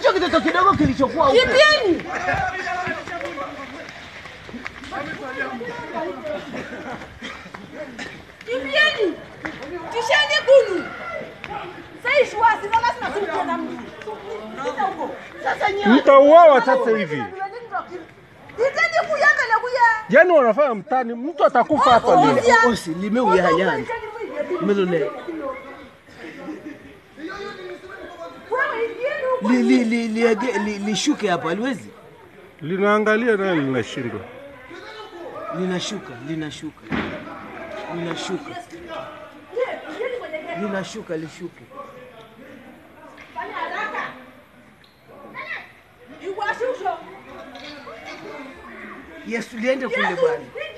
hicho kitoto kidogo kilichokuwa huko. Kipieni. Kipieni. Tisheni kunu. Sasa shwasi na lazima tuwe na mtu. Sasa huko. Sasa nyewe Mtauawa sasa hivi. Iteni kuyangala kuya. Yaani wanafanya mtani, mtu atakufa hapa leo. lile osi limeunyahanyani. Melole. Li li li liege- li lishuke hapa liwezi. Linaangalia naye linashindwa. Linashuka, linashuka. Linashuka. Linashuka lishuke. Yesu liende kule bwana.